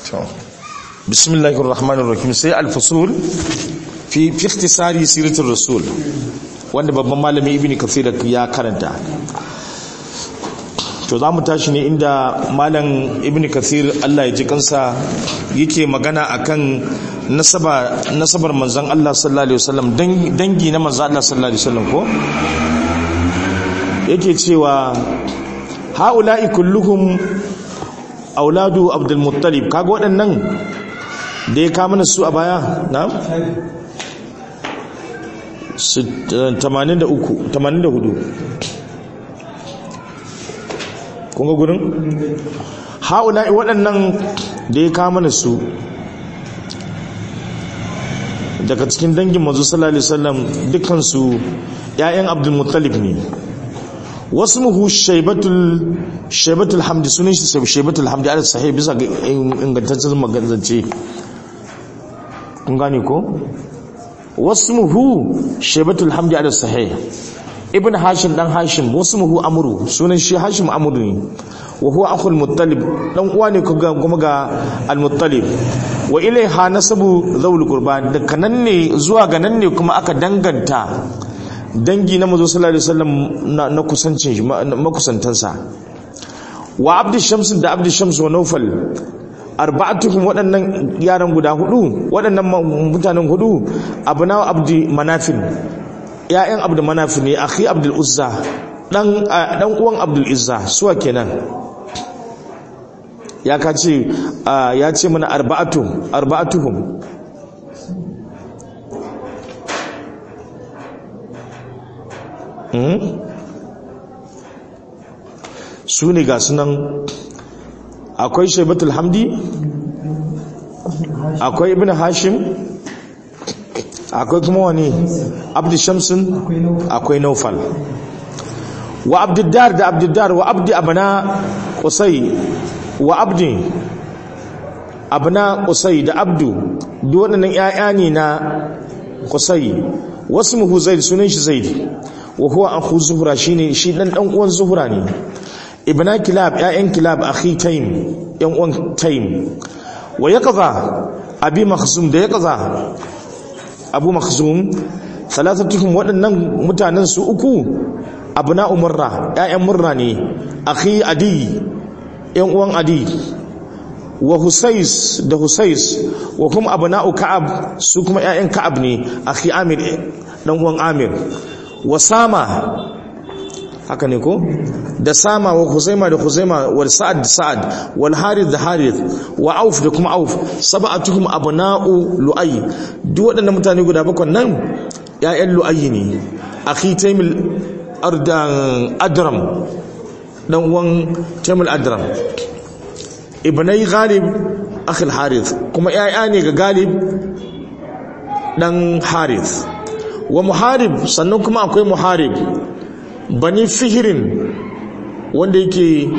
bismillahir rahmanir rahim sai al-fusul fi fi ikhtisari siratul rasul wanda babban malami ibnu kathir ya karanta to za mu tashi ne inda malam ibnu kathir Allah ya ji kansa yake magana akan nasaba nasabar manzon Allah sallallahu alaihi wasallam dangi na manzon Allah sallallahu alaihi wasallam ko yake cewa haula'i kulluhum auladu abdul muttalib kaga waɗannan da ya kama su a baya na 83 84 kunga gurin haula'i waɗannan da ya kama su daga cikin dangin manzo sallallahu alaihi wasallam dukkan su ƴaƴan abdul muttalib ne wasu muhu shaibatul shaibatul hamdi sunan shi shaibatul hamdi ala sahih bisa ga ingantaccen magazance kun gane ko wasu muhu shaibatul hamdi ala sahih ibn hashim dan hashim wasu muhu amru sunan shi hashim amru ne wa huwa akhul muttalib dan uwa ne kuma ga al muttalib wa ilaiha nasabu zawul qurban da kanan ne zuwa ga nan ne kuma aka danganta dangi na mazo sallallahu alaihi wasallam na kusancin shi makusantansa wa abdu shams da abdu shams wa nawfal arba'atuhum waɗannan yaran guda hudu waɗannan mutanen hudu abna abdi manafin ya'yan abdu manafin ne akhi abdul uzza dan dan uwan abdul izza suwa kenan ya ka ce ya ce mana arba'atuhum arba'atuhum su ne ga sunan akwai shaibatul hamdi akwai ibn hashim akwai kuma wani abdi shamsun akwai naufal wa abdiddar da abdiddar wa abdi abana kusai wa abdi abana kusai da abdu duk waɗannan 'ya'ya ne na kusai wasu muhu zaid sunan shi zaid wa huwa akhu zuhra shine shi dan dan uwan zuhra ne ibna kilab ya'yan kilab akhi taym yan uwan taym wa yaqza abi makhzum da yaqza abu makhzum salatatuhum wadannan mutanen su uku abna umurra ya'yan murra ne akhi adi yan uwan adi wa husais da husais wa kuma abna'u ka'ab su kuma ya'yan ka'ab ne akhi amir dan uwan amir wa sama haka ne ko da sama wa huzaima da huzaima wa sa'ad da sa'ad wal harith da harith wa auf da kuma auf sab'atuhum abna'u lu'ay duk waɗannan mutane guda bakwai nan ƴaƴan lu'ay ne akhi taymil ardan adram dan uwan taymil adram ibnai ghalib akhi al harith kuma ƴaƴa ne ga galib dan harith wa muharib sannan kuma akwai muharib bani fihirin wanda yake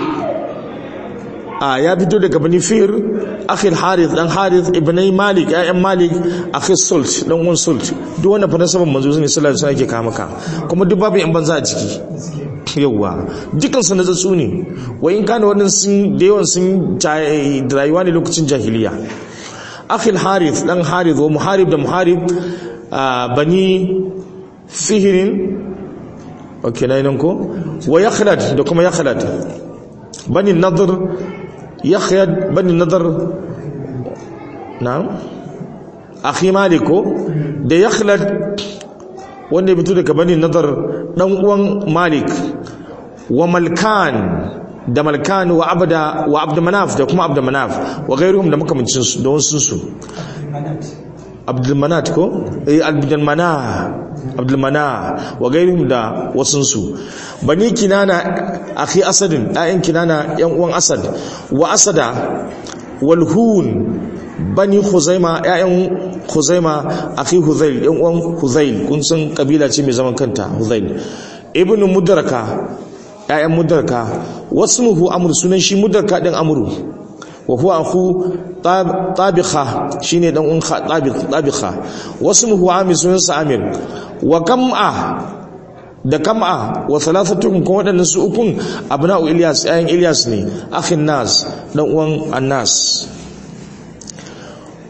a ya fito daga bani fihir akhil harith dan harith ibnai malik ayyan malik akhil sult dan uwan sult duk wanda fa nasaban manzo ne sallallahu alaihi wasallam yake kama ka kuma duk babu yan banza a ciki yawa dukan su natsatsu ne wa in kana wannan sun da yawan sun rayuwa ne lokacin jahiliya akhil harith dan harith wa muharib da muharib bani fihirin ok na nan ko wa yakhlad da kuma yakhlad bani nadr yakhlad bani nadr na'am akhi maliko da yakhlad wanda ya fito daga bani nadr dan uwan malik wa malkan da malkan wa abda wa abd manaf da kuma abd manaf wa ghairuhum da makamancin su da wasu su abdulmanat ko eh abdulmana abdulmana wa gairihim da wasunsu bani kinana akhi asadin ayan kinana yan uwan asad wa asada wal hun bani khuzaima ayan khuzaima akhi huzail yan uwan huzail kun san kabila ce mai zaman kanta huzail ibnu mudraka ayan mudraka wasmuhu amr sunan shi mudraka din amru wa huwa akhu tabikha shine dan un tabikha wasmuhu amir sunansa amir wa kam'a da kam'a wa thalathatuhum kuma wadannan su ukun abna'u ilyas ayan ilyas ne akhin nas dan uwan annas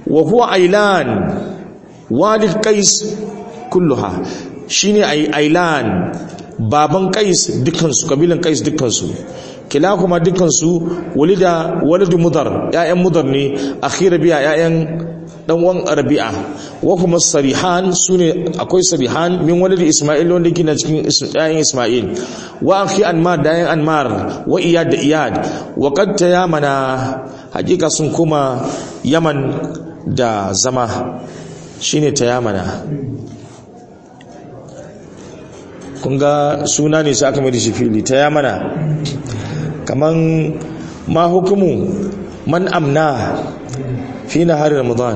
wa huwa ailan walid qais kulluha shine ailan baban qais dukansu kabilan qais dukansu kila kuma dukansu walida walidu mudar ya'yan mudar ne akhira biya ya'yan dan uwan rabi'a wa kuma sarihan sune akwai sarihan min walidi isma'il wanda yake na cikin ya'yan isma'il wa akhi anmar da ya'yan anmar wa iyad da iyad wa qad tayamana hakika sun kuma yaman da zama shine tayamana kun ga suna ne sai aka mai da shi fili tayamana kaman ma hukumu man amna fi nahari ramadan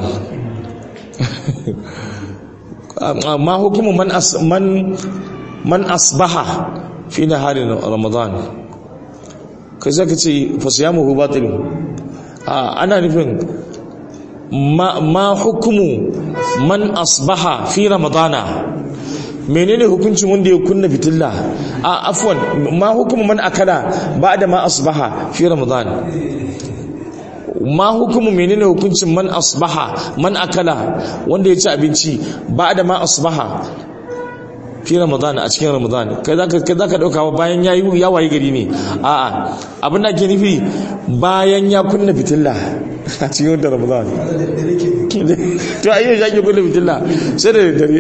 ma hukumu man as man man asbaha fi nahari ramadan kai zaka ce fa siyamuhu batil a ana nufin ma ma hukumu man asbaha fi ramadana menene hukuncin wanda ya kunna fitilla a afwan ma hukumu man akala ba'da ma asbaha fi ramadan ma hukumu menene hukuncin man asbaha man akala wanda ya ci abinci ba'da ma asbaha fi ramadan a cikin ramadan kai zaka kai zaka dauka bayan yayi ya waye gari ne a'a abin da ke nufi bayan ya kunna fitilla a cikin wata ramadan to ayyau ya ke kunna fitilla sai da dare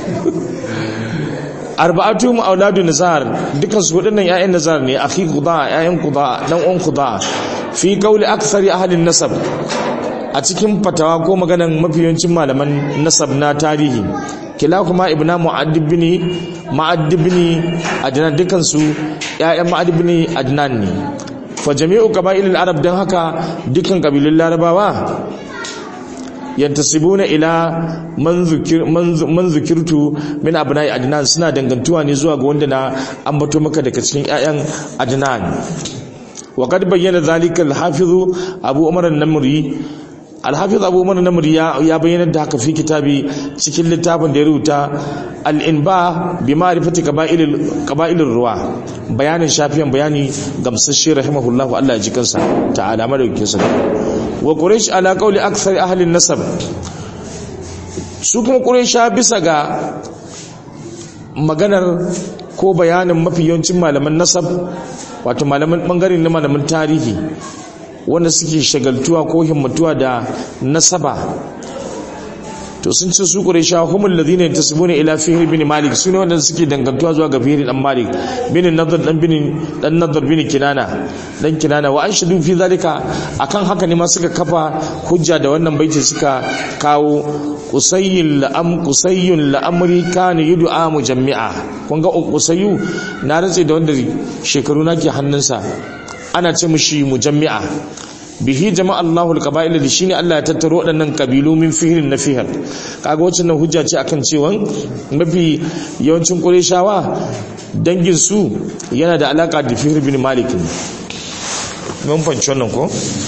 arba'atu mu auladu nazar dukan su wadannan ƴaƴan nazar ne akhi quda ƴaƴan quda dan uwan quda fi qawli akthari ahli nasab a cikin fatawa ko maganan mafiyancin malaman nasab na tarihi kila kuma ibna mu'addib bin mu'addib bin adnan dukan su ƴaƴan mu'addib bin adnan ne fa jami'u qaba'il al-arab dan haka dukan kabilun larabawa yantasibuna ila man zukir man zukirtu min abna'i adnan suna dangantuwa ne zuwa ga wanda na ambato maka daga cikin ƴaƴan adnan wa qad bayyana zalika al-hafiz abu umar an-namri al-hafiz abu umar an-namri ya bayyana da haka fi kitabi cikin littafin da ya rubuta al-inba bi ma'rifati qaba'il qaba'il ruwa bayanin shafiyan bayani gamsashi rahimahullahu Allah ya ji kansa ta'ala madaukakin sa wa quraish ala qawli akthar ahli nasab su kuma quraisha bisa ga maganar ko bayanin mafi yawancin malaman nasab wato malaman bangare na malaman tarihi wanda suke shagaltuwa ko himmatuwa da nasaba to sun ce su quraisha humul ladina yantasibuna ila fihr bin malik sune wanda suke dangantuwa zuwa ga fihr dan malik bin nadar dan bin dan nadar bin kinana dan kinana wa anshudu fi zalika akan haka ne ma suka kafa hujja da wannan baiti suka kawo qusayyin la'am qusayyun la'amri kana yud'a mujammi'a kun ga qusayyu na rantse da wanda shekaru nake hannunsa ana ce mushi mujammi'a bihi jama'a Allahul qaba'il da shine Allah ya tattaro waɗannan kabilu min fihrin na fihar kaga wacce nan hujja ce akan cewa mafi yawancin Qurayshawa dangin su yana da alaka da Fihr bin Malik mun fanci wannan ko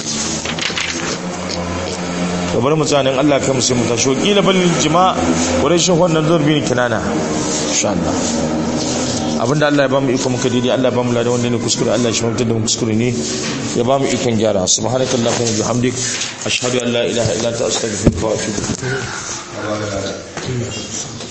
to bari mu tsanin Allah kai mu sai mu tashi kila bal jama'a Qurayshin wannan zurbi ne kinana insha Allah abinda Allah ya bamu iko muka daidai Allah ya bamu ladan wanda ne kuskure Allah ya shawartar da mu kuskure ne ya bamu ikon gyara subhanakallahumma wa bihamdik ashhadu an la ilaha illa anta astaghfiruka wa atubu ilaik